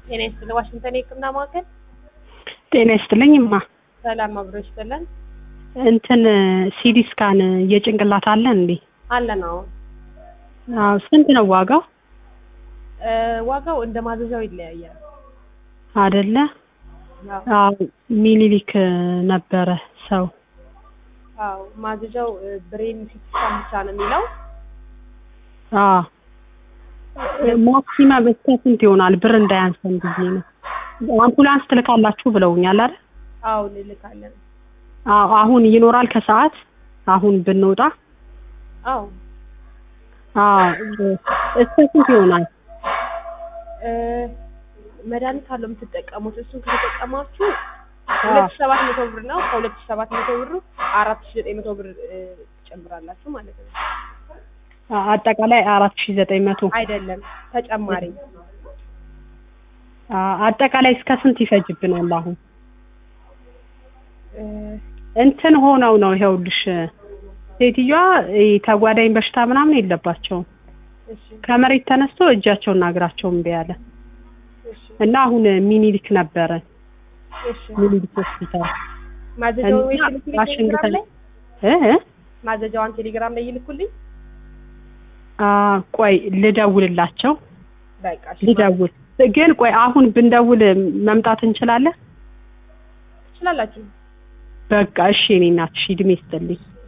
ጤና ይስጥልኝ። ዋሽንግተን የህክምና ማዕከል ጤና ይስጥልኝ እማ። ሰላም አብሮ ይስጥልን። እንትን ሲዲ ስካን የጭንቅላት አለ እንዴ? አለን አዎ። አዎ ስንት ነው ዋጋው? እ ዋጋው እንደ ማዘዣው ይለያያል። አደለ? አዎ አዎ ሚኒሊክ ነበረ ሰው አዎ ማዘዣው እ ብሬን ሲቲ ስካን ብቻ ነው የሚለው። አዎ ማክሲመም እስከ ስንት ይሆናል? ብር እንዳያንሰን ብዬ ነው። አምቡላንስ ትልካላችሁ ብለውኛል አይደል? አዎ እንልካለን። አዎ አሁን ይኖራል ከሰዓት አሁን ብንወጣ አዎ አዎ እስከ ስንት ይሆናል? እ መድኃኒት አለው የምትጠቀሙት። እሱን ከተጠቀማችሁ ሁለት ሺህ ሰባት መቶ ብር ነው። ከሁለት ሺህ ሰባት መቶ ብሩ አራት ሺህ ዘጠኝ መቶ ብር እ ትጨምራላችሁ ማለት ነው። አ- አጠቃላይ አራት ሺ ዘጠኝ መቶ አይደለም ተጨማሪ አ- አጠቃላይ እስከ ስንት ይፈጅብናል? አሁን እ እንትን ሆነው ነው ይኸውልሽ፣ ሴትዮዋ እ ተጓዳኝ በሽታ ምናምን የለባቸውም። እሺ ከመሬት ተነስቶ እጃቸውና እግራቸው እምቢ አለ እሺ እና አሁን ሚኒሊክ ነበረ እሺ ሚኒሊክ ሆስፒታል ማዘዣውን ወይ እና ይልኩልኝ ዋሽንግተን ቴሌግራም ላይ እ እ? ማዘዣዋን ቴሌግራም ላይ ይልኩልኝ። አ ቆይ ልደውልላቸው በቃ እሺ ልደውል ግን ቆይ አሁን ብንደውል መምጣት እንችላለን? ትችላላችሁ። በቃ እሺ፣ እኔ እናትሽ እድሜ ይስጥልኝ።